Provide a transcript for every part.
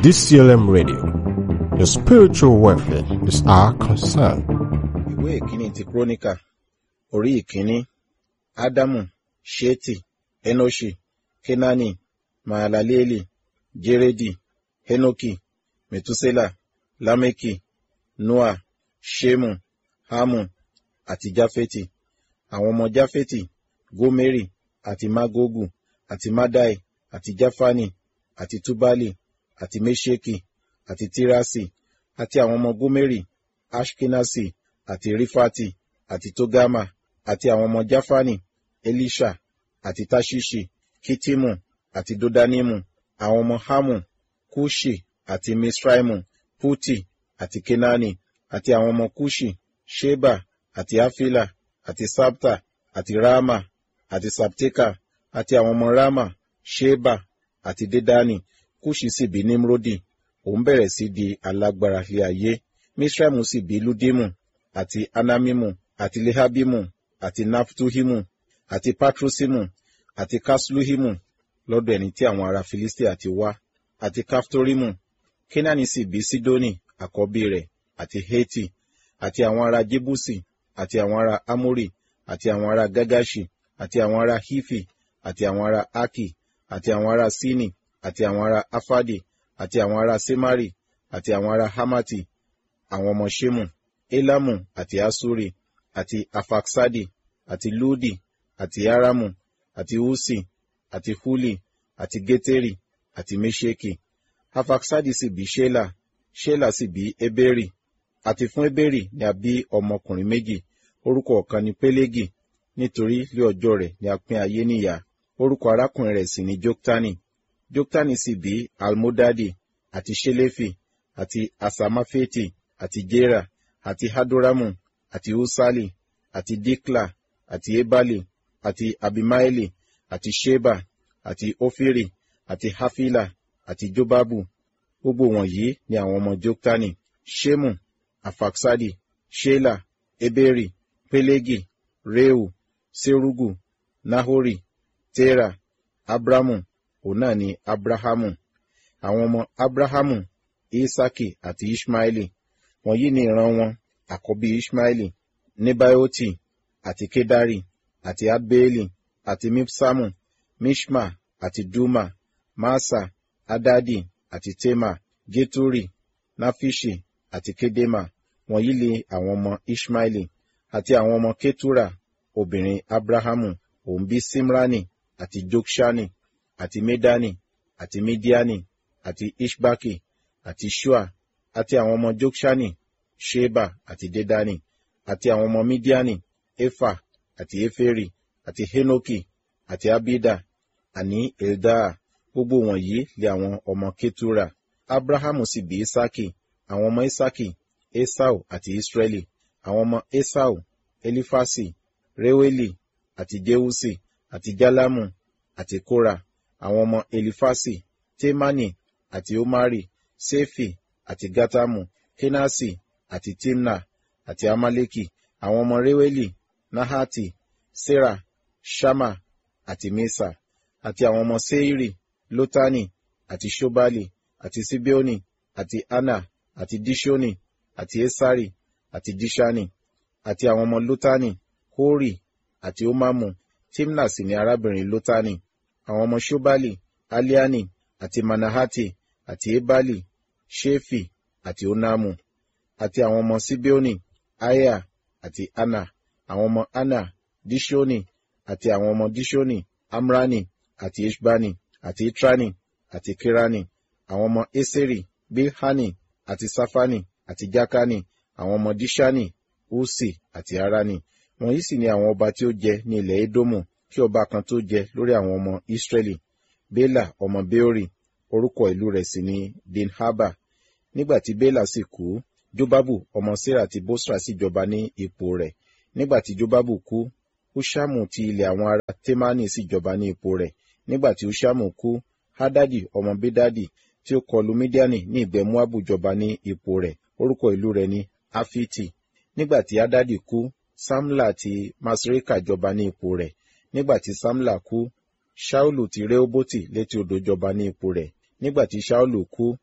DCLM Radio. Your spiritual welfare is our concern. ìwé ìkíní ti kúrónìkà orí ìkíní ádámù ṣéètì enoshi kenani mahalaleli jeredi henoki metusela lameki noa shemu hamu àti jafeti àwọn ọmọ jafeti gomeri àti magogu àti madai àti jafani àti tubali àti mesheki àti tirasi àti àwọn ọmọ gomeri ashkenasi àti rifati àti togama àti àwọn ọmọ jafani elisha àti tashishi kitimu àti dodanimu àwọn ọmọ hamu kushi àti misraimu puti àti kenani àti àwọn ọmọ kushi sheba àti afila àti sabta àti rama àti sabteka àti àwọn ọmọ rama sheba àti dedani kushi sì bí nimrodi òun bẹ̀rẹ̀ sí di alágbára ilé ayé misraimu sì bí ludimu àti anamimu àti lehabimu àti naftuhimu àti patrusimu àti kasluhimu lọ́dọ̀ ẹni tí àwọn ará filistia ti wá àti kaftorimu kenani sì bí sidoni àkọ́bí rẹ̀ àti heti àti àwọn ará jebusi àti àwọn ará amori àti àwọn ará gagashi àti àwọn ará hifi àti àwọn ará aki àti àwọn ará sini àti àwọn ará afadi àti àwọn ará semari àti àwọn ará hamati àwọn ọmọ shemu elamu àti asuri àti afaksadi àti ludi àti aramu àti usi àti huli àti geteri àti mesheki afaksadi sì bí shela shela sì bí eberi àti fún eberi ni a bí ọmọkùnrin méjì orúkọ ọ̀kan ni pelegi nítorí lé ọjọ́ rẹ̀ ni a pín ayé níyà orúkọ arákùnrin rẹ̀ sì ni joktani joktani sì bí almodadi àti shelefi àti asamafeti àti jera àti hadoramu àti usali àti dikla àti ebali àti abimaeli àti sheba àti ofiri àti hafila àti jobabu gbogbo wọ̀nyí ni àwọn ọmọ joktani shemu afaksadi shela eberi pelegi reu serugu nahori tera abramu òun náà ni abrahamu àwọn ọmọ abrahamu isaki àti ishmaeli wọ̀nyí ni ìran wọn àkọ́bí ishmaeli nebaioti àti kedari àti adbeeli àti mipsamu mishma àti duma masa adadi àti tema geturi nafishi àti kedema wọ̀nyí ni àwọn ọmọ ishmaeli àti àwọn ọmọ ketura obìnrin abrahamu òun bí simrani àti jokshani àti medani àti midiani àti ishbaki àti shua àti àwọn ọmọ jokshani sheba àti dedani àti àwọn ọmọ midiani efa àti eferi àti henoki àti abida àní eldaa gbogbo wọ̀nyí lé àwọn ọmọ ketura abrahamu sì bí isaki àwọn ọmọ isaki esau àti israeli àwọn ọmọ esau elifasi reweli àti jeusi àti jalamu àti kora àwọn ọmọ elifasi temani àti omari sefi àti gatamu kenasi àti timna àti amaleki àwọn ọmọ reweli nahati sera shama àti mesa àti àwọn ọmọ seiri lotani àti shobali àti sibeoni àti ana àti dishoni àti esari àti dishani àti àwọn ọmọ lotani hori àti omamu timna sì ni arábìnrin lotani àwọn ọmọ shobali aliani àti manahati àti ebali shefi àti onamu àti àwọn ọmọ sibeoni aya àti ana àwọn ọmọ ana dishoni àti àwọn ọmọ dishoni amrani àti eshbani àti itrani àti kirani àwọn ọmọ eseri bilhani àti safani àti jakani àwọn ọmọ dishani usi àti arani wọ̀nyí sì ni àwọn ọba tí ó jẹ ní ilẹ̀ edomu kí ọba kan tó jẹ lórí àwọn ọmọ israeli bela ọmọ beori orúkọ ìlú rẹ̀ sì ni dinhaba nígbà tí bela sì kú jobabu ọmọ sera ti bosra sì jọba ní ipò rẹ̀ nígbà tí jobabu kú hushamu ti ilẹ̀ àwọn ará temani sì jọba ní ipò rẹ̀ nígbà tí hushamu kú hadadi ọmọ bedadi tí ó kọlu midiani ní ìgbẹ́ moabu jọba ní ipò rẹ̀ orúkọ ìlú rẹ̀ ni afiti nígbà tí hadadi kú samla ti masreka jọba ní ipò rẹ̀ nígbà tí samla kú shaulu ti rehoboti létí odò jọba ní ipò rẹ̀ nígbà tí shaulu kú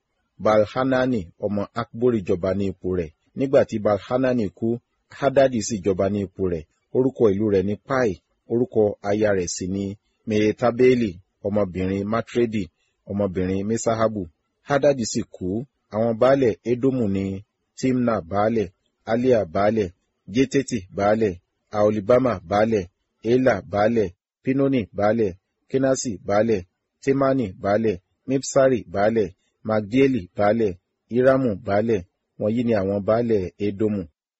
balhanani ọmọ akbori jọba ní ipò rẹ̀ nígbà tí balhanani kú hadadi sì jọba ní ipò rẹ̀ orúkọ ìlú rẹ̀ ní pai orúkọ aya rẹ̀ sì ní meretabeli ọmọbìnrin matredi ọmọbìnrin mesahabu hadadi sì kú àwọn baálẹ̀ edomu ní timna baálẹ̀ alia baálẹ̀ jeteti baálẹ̀ aolibama baálẹ̀ ela baálẹ̀ pinoni baálẹ̀ kenasi baálẹ̀ temani baálẹ̀ mipsari baálẹ̀ magdieli baálẹ̀ iramu baálẹ̀ wọ̀nyí ni àwọn baálẹ̀ edomu.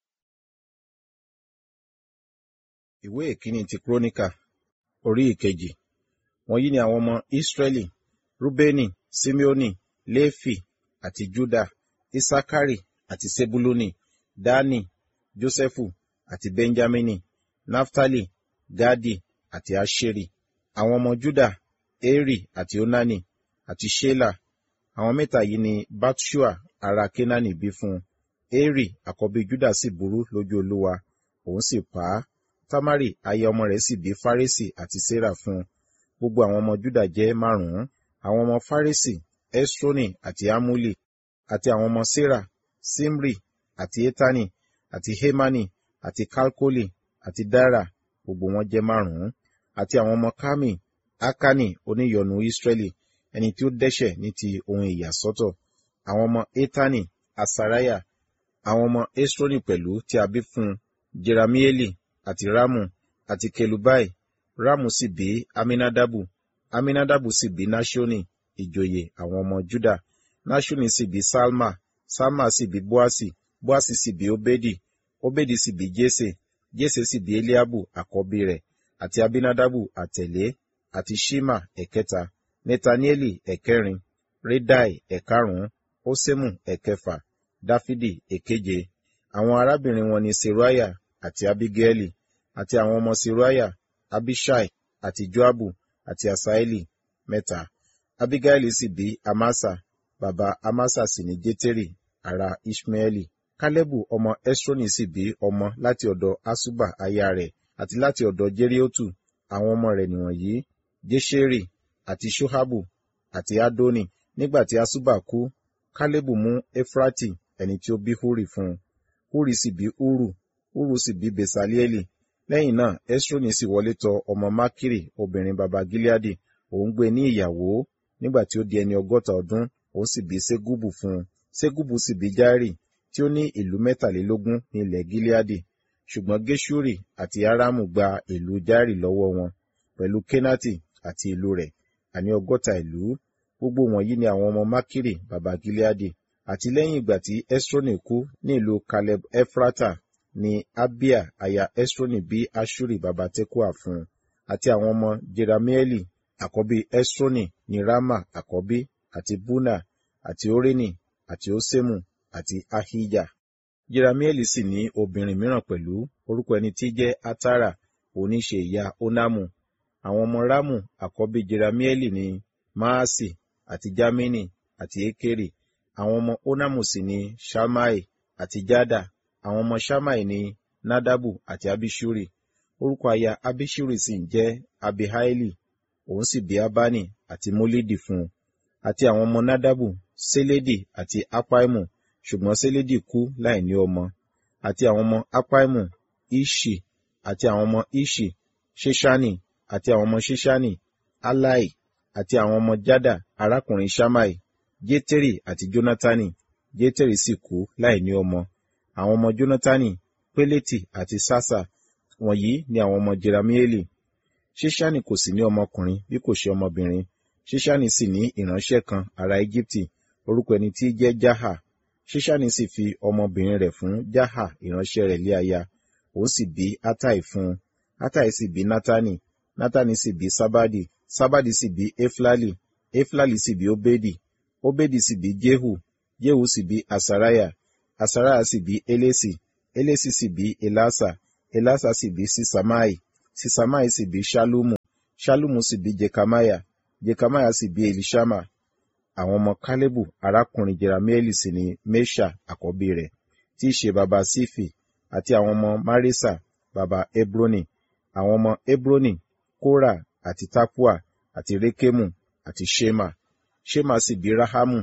ìwé ìkíní ti kúrónìkà orí ìkejì wọ̀nyí ni àwọn ọmọ israẹli rúbẹ́nì simeoni léfì àti juda isakari àti sebuluni dani josephu àti benjamini naftali gadi àti asheri àwọn ọmọ juda eri àti onani àti shela àwọn mẹ́ta yìí ni batshua ará kenani bí fún eri àkọ́bí juda sì burú lójú olúwa òun sì pa á tamari aya ọmọ rẹ̀ sì bí faresi àti sera fún gbogbo àwọn ọmọ juda jẹ́ márùn-ún àwọn ọmọ faresi esroni àti amuli àti àwọn ọmọ sera simri àti etani àti hemani àti kalkoli àti dara gbogbo wọn jẹ́ márùn-ún àti àwọn ọmọ kami akani oníyọnu israẹli ẹni tí ó dẹ́ṣẹ̀ ní ti ohun ìyàsọ́tọ̀ àwọn ọmọ etani asaraya àwọn ọmọ esroni pẹ̀lú tí a bí fún jeramieli àti ramu àti kelubai ramu sì bí aminadabu aminadabu sì bí nashoni ìjòyè àwọn ọmọ juda nashoni sì bí salma salma sì bí boasi boasi sì bí obedi obedi sì bí jese jese sì bí eliabu àkọ́bí rẹ̀ àti abinadabu àtẹ̀lé àti shima ẹ̀kẹta netanieli ẹ̀kẹrin redai ẹ̀karùn-ún osemu ẹ̀kẹfà dáfídì ẹ̀keje àwọn arábìnrin wọn ni seruaya àti abigaili àti àwọn ọmọ seruaya abishai àti joabu àti asaeli mẹ́ta abigaili sì bí amasa bàbá amasa sì ní jeteri ará ishmaeli kálẹ́bù ọmọ esroni sì bí ọmọ láti ọ̀dọ̀ asuba aya rẹ̀ àti láti ọ̀dọ̀ jeriotu àwọn ọmọ rẹ̀ nìwọ̀nyí jesheri àti shohabu àti adoni nígbà tí asuba kú kálẹ́bù mú efrati ẹni tí ó bí huri fún un huri sì bí uru uru sì bí besalieli lẹ́yìn náà esroni sì wọlé tọ ọmọ makiri obìnrin baba gileadi òun gbé ní ìyàwó nígbà tí ó di ẹni ọgọ́ta ọdún òun sì bí segubu fún un segubu sì bí jairi tí ó ní ìlú mẹ́tàlélógún ní ilẹ̀ gileadi ṣùgbọ́n geshuri àti aramu gba ìlú jairi lọ́wọ́ wọn pẹ̀lú kenati àti ìlú rẹ̀ àní ọgọ́ta ìlú gbogbo wọ̀nyí ni àwọn ọmọ makiri baba gileadi àti lẹ́yìn ìgbà tí esroni kú ní ìlú caleb efrata ni abia aya esroni bí ashuri baba tekua fún un àti àwọn ọmọ jeramieli àkọ́bí esroni ní rama àkọ́bí àti buna àti oreni àti osemu àti ahija jeramieli sì ní obìnrin mìíràn pẹ̀lú orúkọ ẹni tí jẹ́ atara oníṣe ìyá onamu àwọn ọmọ ramu àkọ́bí jeramieli ní maasi àti jamini àti ekeri àwọn ọmọ onamu sì ní shamai àti jada àwọn ọmọ shamai ní nadabu àti abishuri orúkọ aya abishuri sì ń jẹ́ abihaili òun sì bí abani àti molidi fún un àti àwọn ọmọ nadabu seledi àti apaimu ṣùgbọ́n seledi kú láì ní ọmọ àti àwọn ọmọ apaimu ishi àti àwọn ọmọ ishi ṣeṣani àti àwọn ọmọ ṣeṣani alai àti àwọn ọmọ jada arákùnrin shamai jétérì àti jónátánì jétérì sì kú láì ní ọmọ àwọn ọmọ jónátánì pélétì àti sásà wọ̀nyí ni àwọn ọmọ jeramieli ṣíṣánì kò sì ní ọmọkùnrin bí kò ṣe ọmọbìnrin ṣíṣánì sì ní ìránṣẹ́ kan ará íjíbítì orúkọ ẹni tí jẹ́ jáhà ṣíṣánì sì fi ọmọbìnrin rẹ̀ fún jáhà ìránṣẹ́ rẹ̀ lé aya òun sì bí átáì fún un átáì sì bí nátánì nátánì sì bí sábádì sábádì sì bí éflálì éflálì sì bí óbédì óbédì sì bí jéhù jéhù sì bí asaraya asaraya sì bí elésì elésì sì bí elásà elásà sì bí sísámáì sísámáì sì bí ṣálúmù ṣálúmù sì bí jekamaya jekamaya sì bí elishama àwọn ọmọ kálẹ́bù arákùnrin jeramieli sì ni mesha àkọ́bí rẹ̀ tí í ṣe baba sífì àti àwọn ọmọ marisa baba hebroni àwọn ọmọ hebroni kora àti tapua àti rekemu àti shema shema sì bí rahamu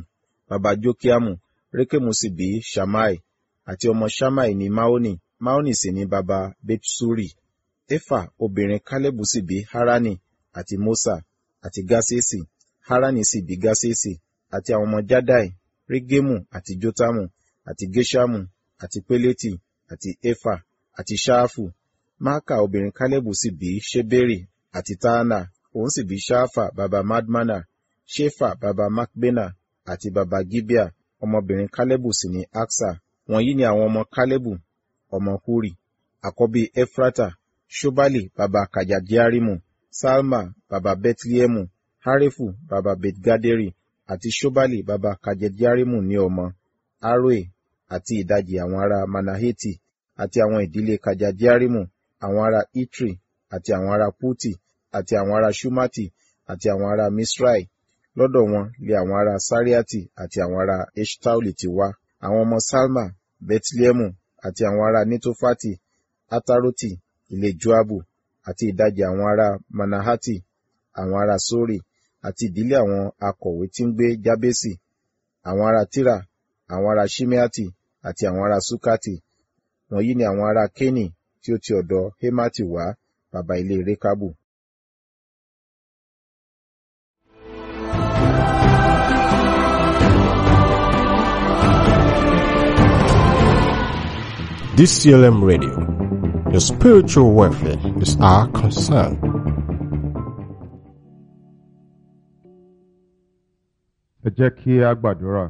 baba jókíámù rékèmù sì bí ṣàmáì àti ọmọ ṣàmáì ní máónì máónì sì ní baba betsuri éfà obìnrin kálẹ́bù sì bí harani àti mósà àti gáṣẹ́sì harani sì bí gáṣẹ́sì àti àwọn ọmọ jádàì régémù àti jótámù àti géṣámù àti pélétì àti éfà àti ṣááfù máàkà obìnrin kálẹ́bù sì bí ṣébérì àti táánà òun sì bí ṣááfà baba madmana ṣéfà baba makbena àti baba gibea ọmọbìnrin kálẹ́bù sì ní aksa wọ̀nyí ni àwọn ọmọ kálẹ́bù ọmọ huri àkọ́bí efrata ṣobali baba kajadiarimu salma baba betliemu harefu baba betgaderi àti ṣobali baba kajadiarimu ní ọmọ aroe àti ìdajì àwọn ará manaheti àti àwọn ìdílé kajadiarimu àwọn ará itri àti àwọn ará puti àti àwọn ará shumati àti àwọn ará misrai lọ́dọ̀ wọn lé àwọn ará sariati àti àwọn ará eshtaoli ti wá àwọn ọmọ salma betliemu àti àwọn ará nitofati ataroti ilé joabu àti ìdajì àwọn ará manahati àwọn ará sori àti ìdílé àwọn akọ̀wé tí ń gbé jábésì àwọn ará tira àwọn ará shimeati àti àwọn ará sukati wọ̀nyí ni àwọn ará kéni tí ó ti ọ̀dọ̀ hemati wá baba ilé rekabu DCLM Radio. Your spiritual welfare is our concern. ẹ jẹ́ kí a gbàdúrà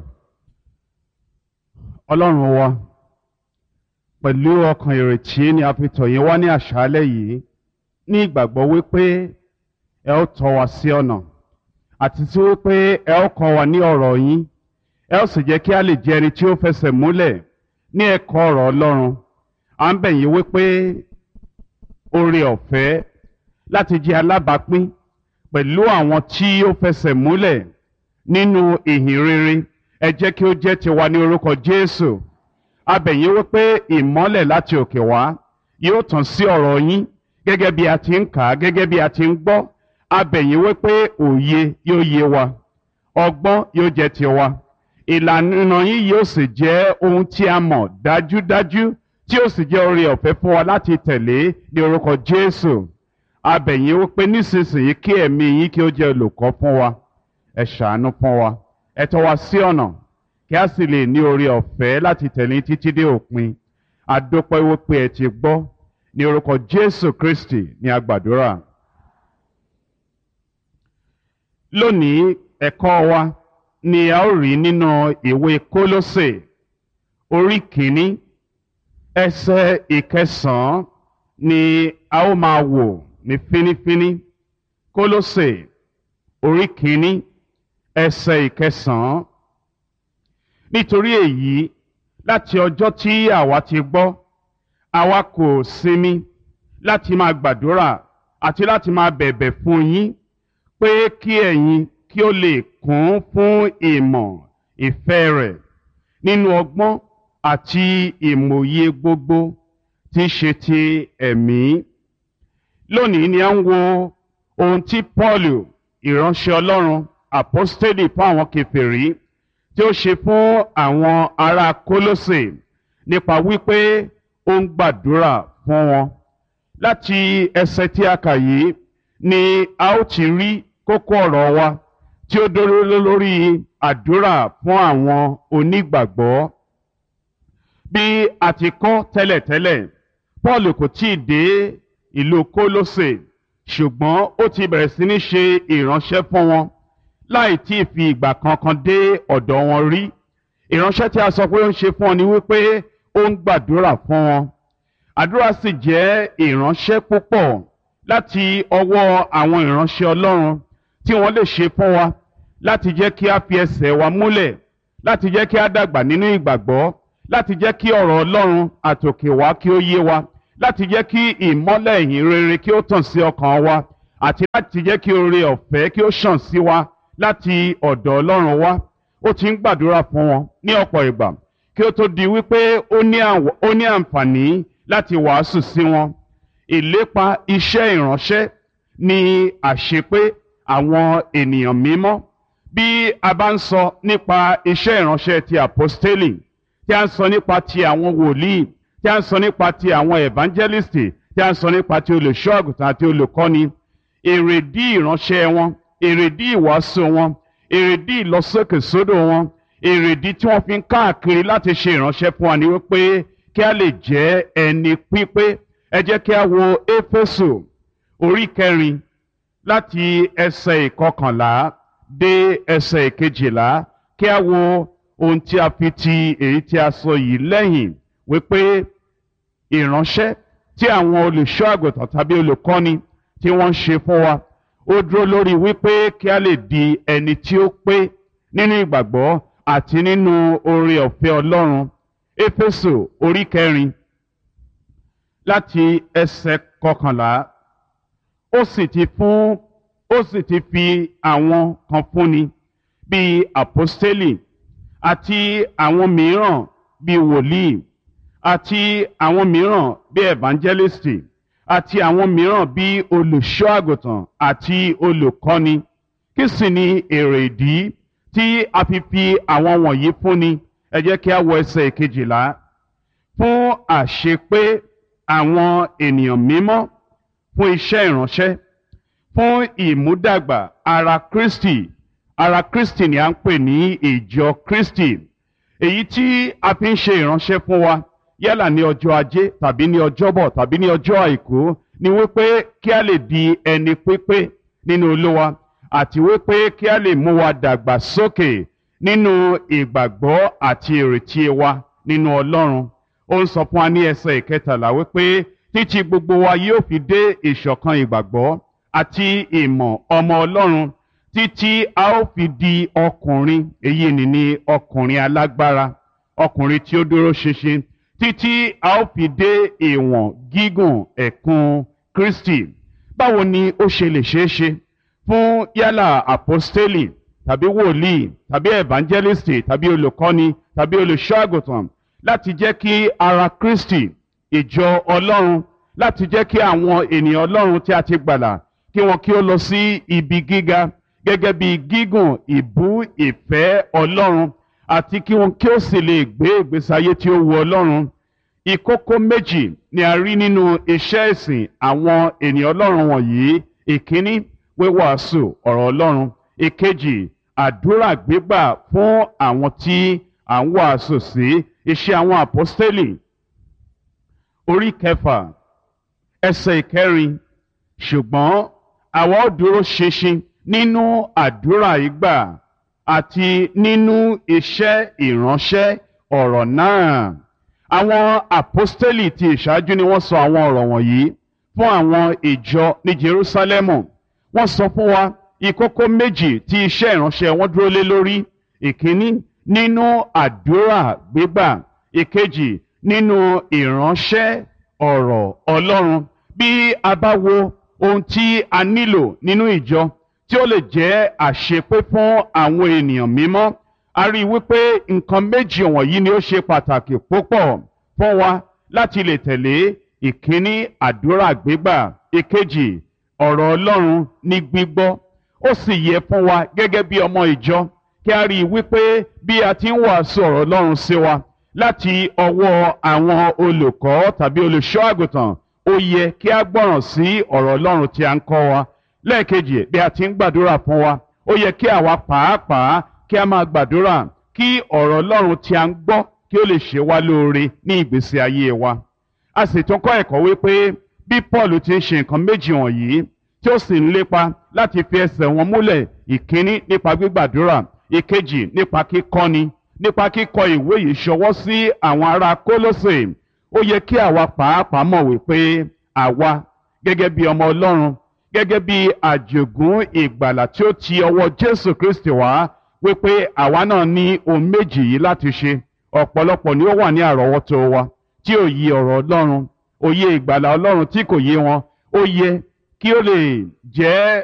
ọlọ́run wa pẹ̀lú ọkàn ìrètí ni a fi tọ̀ yín wá ní àṣálẹ́ yìí ní ìgbàgbọ́ wípé ẹ ó tọ́ wa sí ọ̀nà àti tí wípé ẹ ó kọ́ wa ní ọ̀rọ̀ yín ẹ ó sì jẹ́ kí a lè jẹ́ ẹni tí ó fẹsẹ̀ múlẹ̀ ní ẹ̀kọ́ ọ̀rọ̀ ọlọ́run à ń bẹ̀ yín wípé oore ọ̀fẹ́ láti jẹ́ alábàápín pẹ̀lú àwọn tí ó fẹsẹ̀ múlẹ̀ nínú ìhìn rere ẹ jẹ́ kí ó jẹ́ tiwa ní orúkọ Jésù a bẹ̀ yín wípé ìmọ́lẹ̀ láti òkè wá yóò tàn sí ọ̀rọ̀ yín gẹ́gẹ́ bí a ti ń kà á gẹ́gẹ́ bí a ti ń gbọ́ a bẹ̀ yín wípé òye yóò yé wa ọgbọ́n yóò jẹ́ tiwa ìlànà yín yóò sì jẹ́ ohun tí a mọ̀ dájúdájú tí ó sì jẹ́ oore ọ̀fẹ́ fún wa láti tẹ̀lé ní orúkọ Jésù a bẹ̀ yín wípé nísinsìnyí kí ẹ̀mí yín kí ó jẹ́ olùkọ́ fún wa ẹ ṣàánú fún wa ẹ tọ́ wa sí ọ̀nà kí a sì lè ní oore ọ̀fẹ́ láti tẹ̀lé títí dé òpin adópẹ́ wípé ẹ ti gbọ́ ní orúkọ Jésù Kristi ní agbàdúrà. lónìí ẹ̀kọ́ wa ni a ó rí nínú ìwé Kólósè orí kìíní ẹsẹ̀ ìkẹsàn-án ni a ó máa wò ní fínífíní Kólósè orí kìíní ẹsẹ̀ ìkẹsàn-án nítorí èyí láti ọjọ́ tí àwa ti gbọ́ àwa kò sinmi láti máa gbàdúrà àti láti máa bẹ̀bẹ̀ fún yín pé kí ẹ̀yin kí ó lè kún fún ìmọ̀ ìfẹ́ rẹ̀ nínú ọgbọ́n àti ìmòye gbogbo tí í ṣe ti ẹ̀mí. lónìí ni a ń wo ohun tí Pọ́ọ̀lù ìránṣẹ́ Ọlọ́run àpọ́stélì fún àwọn kèfèrí tí ó ṣe fún àwọn ará Kólósè nípa wípé ó ń gbàdúrà fún wọn. láti ẹsẹ̀ tí a kà yìí ni a ó ti rí kókó ọ̀rọ̀ wa tí ó dúró lórí àdúrà fún àwọn onígbàgbọ́. bí a ti kọ́ tẹ́lẹ̀tẹ́lẹ̀ Paul kò tí ì dé ìlú Kólósè ṣùgbọ́n ó ti bẹ̀rẹ̀ sí ní ṣe ìránṣẹ́ fún wọn láì tí ì fi ìgbà kankan dé ọ̀dọ̀ wọn rí ìránṣẹ́ tí a sọ pé ó ń ṣe fún wọn ni wípé ó ń gbàdúrà fún wọn àdúrà sì jẹ́ ìránṣẹ́ púpọ̀ láti ọwọ́ àwọn ìránṣẹ́ Ọlọ́run tí wọ́n lè ṣe fún wa láti jẹ́ kí a fi ẹsẹ̀ wa múlẹ̀ láti jẹ́ kí a dàgbà nínú ìgbàgbọ́ láti jẹ́ kí ọ̀rọ̀ Ọlọ́run àtòkè wá kí ó yé wa láti jẹ́ kí ìmọ́lẹ̀ ìhìn rere kí ó tàn sí ọkàn wa àti láti jẹ́ kí oore ọ̀fẹ́ kí ó ṣàn sí wa láti ọ̀dọ̀ Ọlọ́run wá ó ti ń gbàdúrà fún wọn ní ọ̀pọ̀ ìgbà kí ó tó di wípé ó ní àǹfààní láti wàásù sí wọn ìlépa iṣẹ́ ìránṣẹ́ ní àṣepé àwọn ènìyàn mímọ́ bí a bá ń sọ nípa iṣẹ́ ìránṣẹ́ ti àpọ́stélì tí a ń sọ nípa ti àwọn wòlíì tí a ń sọ nípa ti àwọn evangelisti tí a ń sọ nípa ti olùṣọ́ àgùntàn àti olùkọ́ni èrèdí ìránṣẹ́ wọn èrèdí ìwàásù wọn èrèdí ìlọsókèsódò wọn èrèdí tí wọ́n fi ń káàkiri láti ṣe ìránṣẹ́ fún wa ni wípé kí a lè jẹ́ ẹni pípé ẹ jẹ́ kí a wo éfésù orí kẹrin láti ẹsẹ̀ ìkọkànlá dé ẹsẹ̀ ìkejìlá kí a wo ohun tí a fi ti èyí tí a sọ yìí lẹ́yìn wípé ìránṣẹ́ tí àwọn olùṣọ́ àgùntàn tàbí olùkọ́ni tí wọ́n ń ṣe fún wa ó dúró lórí wípé kí a lè di ẹni tí ó pé nínú ìgbàgbọ́ àti nínú oore ọ̀fẹ́ Ọlọ́run éfésù orí kẹrin láti ẹsẹ̀ kọkànlá ó sì ti fún ó sì ti fi àwọn kan fúnni bíi àpọ́stélì àti àwọn mìíràn bíi wòlíì àti àwọn mìíràn bíi evangelisti àti àwọn mìíràn bíi olùṣọ́ àgùntàn àti olùkọ́ni kí sì ni èrè ìdí tí a fi fi àwọn wọ̀nyí fúnni ẹ jẹ́ kí a wọ ẹsẹ̀ ìkejìlá fún àṣepé àwọn ènìyàn mímọ́ fún iṣẹ́ ìránṣẹ́ fún ìmúdàgbà ara Kristi ara Kristi ni a ń pè ní ìjọ Kristi èyí tí a fi ń ṣe ìránṣẹ́ fún wa yálà ní ọjọ́ ajé tàbí ní ọjọ́bọ̀ tàbí ní ọjọ́ àìkú ni wípé kí a lè di ẹni pípé nínú Olúwa àti wípé kí a lè mú wa dàgbà sókè nínú ìgbàgbọ́ àti ìrètí wa nínú Ọlọ́run ó ń sọ fún wa ní ẹsẹ̀ ìkẹtàlá wípé títí gbogbo wa yóò fi dé ìṣọ̀kan ìgbàgbọ́ àti ìmọ̀ ọmọ Ọlọ́run títí a ó fi di ọkùnrin èyí ni ní ọkùnrin alágbára ọkùnrin tí ó dúró ṣinṣin títí a ó fi dé ìwọ̀n gígùn ẹ̀kún Kristi báwo ni ó ṣe lè ṣeé ṣe fún yálà àpọ́stélì tàbí wòlíì tàbí evangelisti tàbí olùkọ́ni tàbí olùṣọ́ àgùntàn láti jẹ́ kí ara Kristi ìjọ Ọlọ́run láti jẹ́ kí àwọn ènìyàn Ọlọ́run tí a ti gbàlà kí wọn kí ó lọ sí ibi gíga gẹ́gẹ́ bí gígùn ìbú ìfẹ́ Ọlọ́run àti kí wọn kí ó sì lè gbé ìgbésí ayé tí ó wu Ọlọ́run ìkókó méjì ni a rí nínú iṣẹ́ ìsìn àwọn ènìyàn Ọlọ́run wọ̀nyí ìkíní wíwàásù ọ̀rọ̀ Ọlọ́run ìkejì àdúrà gbígbà fún àwọn tí à ń wàásù sí iṣẹ́ àwọn àpọ́stélì orí kẹfà ẹsẹ̀ ìkẹrin ṣùgbọ́n àwa ó dúró ṣinṣin nínú àdúrà ìgbà àti nínú iṣẹ́ ìránṣẹ́ ọ̀rọ̀ náà. Àwọn àpọ́stélì ti ìṣáájú ni wọ́n sọ àwọn ọ̀rọ̀ wọ̀nyí fún àwọn ìjọ ní Jerúsálẹ́mù. Wọ́n sọ fún wa ìkókó méjì tí iṣẹ́ ìránṣẹ́ wọn dúró lé lórí. Ìkíní nínú àdúrà gbígbà. Ìkejì nínú ìránṣẹ́ ọ̀rọ̀ Ọlọ́run. Bí a bá wo ohun tí a nílò nínú ìjọ tí ó lè jẹ́ àṣepé fún àwọn ènìyàn mímọ́ a rí i wípé nǹkan méjì wọ̀nyí ni ó ṣe pàtàkì púpọ̀ fún wa láti lè tẹ̀lé ìkíní àdúrà gbígbà ìkejì ọ̀rọ̀ Ọlọ́run ní gbígbọ́ ó sì yẹ fún wa gẹ́gẹ́ bí ọmọ ìjọ kí a rí i wípé bí a ti ń wàásù ọ̀rọ̀ Ọlọ́run sí wa láti ọwọ́ àwọn olùkọ́ tàbí olùṣọ́ àgùntàn ó yẹ kí a gbọ́ràn sí ọ̀rọ̀ Ọlọ́run tí a ń kọ́ wa lẹ́ẹ̀kejì bí a ti ń gbàdúrà fún wa ó yẹ kí àwa pàápàá kí a máa gbàdúrà kí ọ̀rọ̀ Ọlọ́run tí a ń gbọ́ kí ó lè ṣe wá lóore ní ìgbésí ayé wa. a sì tún kọ́ ẹ̀kọ́ wípé bí Paul ti ń ṣe nǹkan méjì wọ̀nyí tí ó sì ń lépa láti fi ẹsẹ̀ wọn múlẹ̀ ìkíní nípa gbígbàdúrà ìkejì nípa kíkọ́ni nípa kíkọ ìwé yìí ṣọwọ́ sí àwọn ará Kólósè ó yẹ kí àwa pàápàá mọ̀ wípé àwa gẹ́gẹ́ bí ọmọ Ọlọ́run gẹ́gẹ́ bí àjògún ìgbàlà tí ó ti ọwọ́ Jésù Kristi wá wípé àwa náà ní ohun méjì yìí láti ṣe ọ̀pọ̀lọpọ̀ ni ó wà ní àrọ́wọ́tó wa tí ò yí ọ̀rọ̀ Ọlọ́run òye ìgbàlà Ọlọ́run tí kò yé wọn ó yẹ kí ó lè jẹ́